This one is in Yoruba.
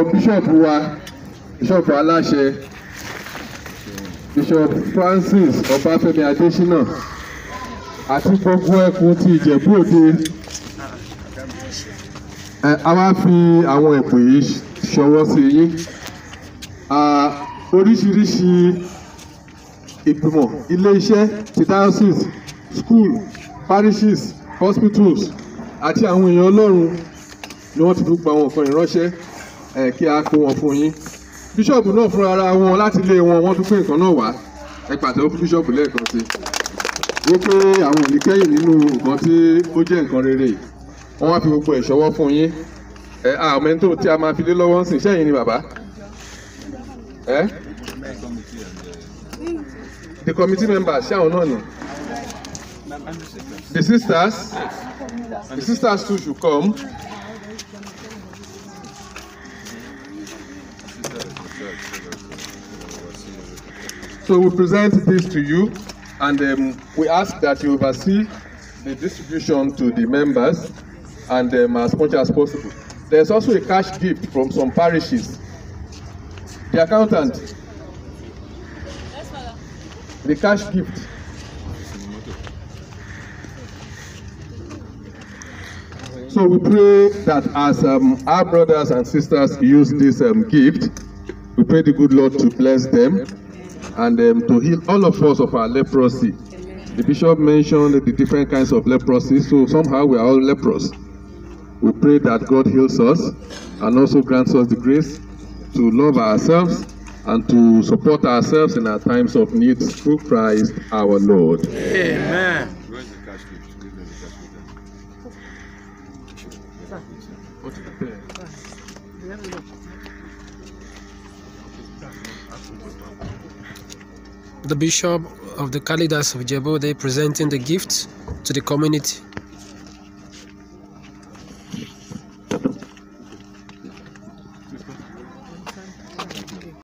bíṣọ̀pù wa bíṣọ̀pù aláṣẹ bishop francis ọbáfẹ́mi adésínà àti gbogbo ẹkùn ti ìjẹ̀bú òde ẹ a wá fi àwọn ẹ̀bùn yìí ṣọwọ́ sí yín Ah, oríṣiríṣi ìgbìmọ̀ ilé-iṣẹ́ ti diocese school parishes hospitals àti àwọn èèyàn ọlọ́run ni wọ́n ti fi gba àwọn nǹkan ìránṣẹ́ ẹ̀ kí a kó wọn fún yín bíṣọ̀bù náà fúnra ara wọn láti ilé wọn wọ́n tún pín nǹkan náà wá ẹ pàtẹ́wọ́ fún bíṣọ̀bù lẹ́ẹ̀kan sí i wípé àwọn ò ní kẹ́yìn nínú nǹkan tí ó jẹ́ nǹkan rere yìí wọ́n wá fi gbogbo ẹ̀ ṣọwọ́ fún yín ẹ àwọn ẹni tó tí a máa fi lé lọ́wọ́ ń sìn sẹ́yìn ni bàbá ẹ the committee members ṣé àwọn náà ni the sisters the sisters too should come. So we present this to you and um, we ask that you oversee the distribution to the members and um, as much as possible. There's also a cash gift from some parishes. The accountant. The cash gift. So we pray that as um, our brothers and sisters use this um, gift, we pray the good Lord to bless them and um, to heal all of us of our leprosy. The bishop mentioned the different kinds of leprosy, so somehow we are all leprous. We pray that God heals us and also grants us the grace to love ourselves and to support ourselves in our times of need through Christ our Lord. Amen. Where's the cash gift? Give them the cash The Bishop of the Kalidas of Jebode presenting the gifts to the community.